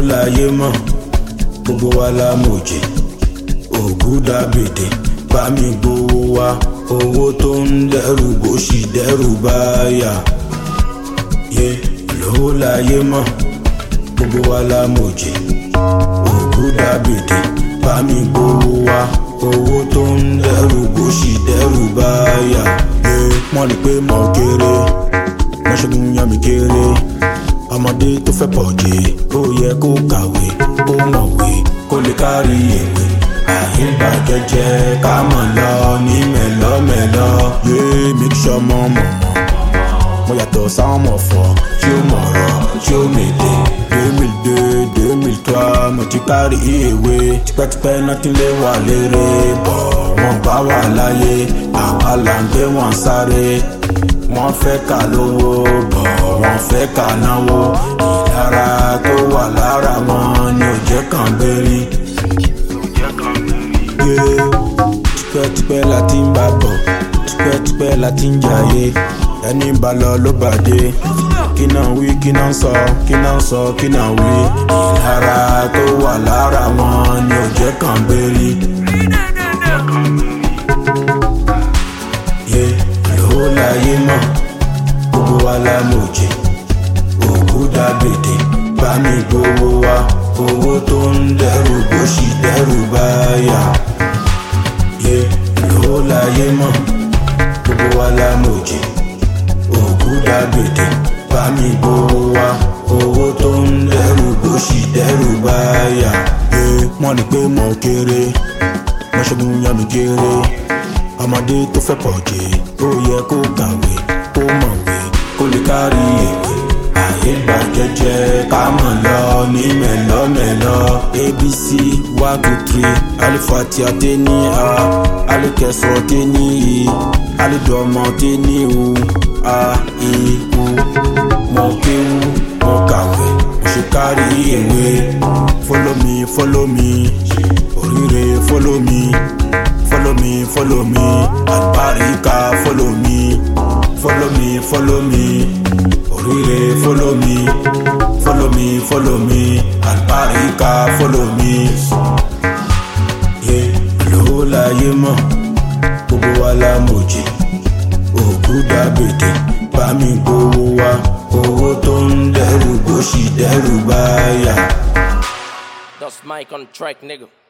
láyé mọ̀ gbogbo wa la mọ̀jẹ̀ ògúdàbèdè bá mi gbowó wa owó tó ń dẹ́rù bóṣì dẹ́rù báyà yé lówó láyé mọ̀ gbogbo wa la mọ̀jẹ̀ ògúdàbèdè bá mi gbowó wa owó tó ń dẹ́rù bóṣì dẹ́rù báyà yé wọ́n rí pé mọ̀ kéré wọ́n ṣẹ́gun yan mi kéré ọmọdé tó fẹ́ pọ̀ jẹ́ ó yẹ kó kàwé kó mọ̀wé kó lè kárí èwe àyíbàjẹ́ jẹ́ ká mọ̀ lọ ní mẹ́lọ́mẹ́lọ́ yé mi kí sọmọ mọ̀mọ́ mo yàtọ̀ sáwọn mọ̀fọ́ tí ó mọ̀rọ̀ tí ó mèdè deux mille deux deux mille trois mo ti kárí èwe tipẹ́tipẹ́ náà ti lé wà lérè bọ̀ wọ́n bá wà láyé àwa là ń gbé wọn sáré wọ́n fẹ́ ká lówó bọ̀ wọ́n fẹ́ ká náwó ìlara tó wà lára wọn ni ò jẹ́ kàn bẹ́rí. tipẹ́tipẹ́ la ti ń bá bọ̀ tipẹ́tipẹ́ la ti ń jayé ẹni bá lọ ló bá dé kí náà wí kí náà sọ kí náà sọ kí náà wí ìlara tó wà lára wọn ni ò jẹ́ kàn bẹ́rí. yé lówó láyé mọ̀ gbogbo wa la mọ̀jẹ̀ òkú dàbèdè bá mi gbowó wa owó tó ń dẹ́rù bóṣì dẹ́rù báyà yé lówó láyé mọ̀ gbogbo wa la mọ̀jẹ̀ òkú dàbèdè bá mi gbowó wa owó tó ń dẹ́rù bóṣì dẹ́rù báyà yé wọ́n ní pé mọ̀ kéré wọ́n ṣẹ́gun yan mi kéré ọmọdé tó fẹ́ pọ̀ jẹ́ ó yẹ kó kàwé kó mọ̀wé kó lè kárí èwe àyè bàjẹ́ jẹ́ ká mọ̀ lọ ní mẹ́lọ́mẹ́lọ́ abc one two three alifati àti ní a alikẹsọ̀ tẹ ní i alidọ̀mọ̀ tẹ ní u a i u mọ̀ kéwu mọ̀ kàwé mo ṣe kárí èwe follow me follow me oríire follow me follow me follow me àlùbáríkà follow me follow me follow me oríire follow me follow me follow me àlùbáríkà follow me. yé lówó láyé mọ̀ gbogbo wa la mọ̀jẹ̀ òkú dàbèdè bá mi gbowó wa owó tó ń dẹ́rù bóṣì dẹ́rù báyà. That's Mike on track, nigga.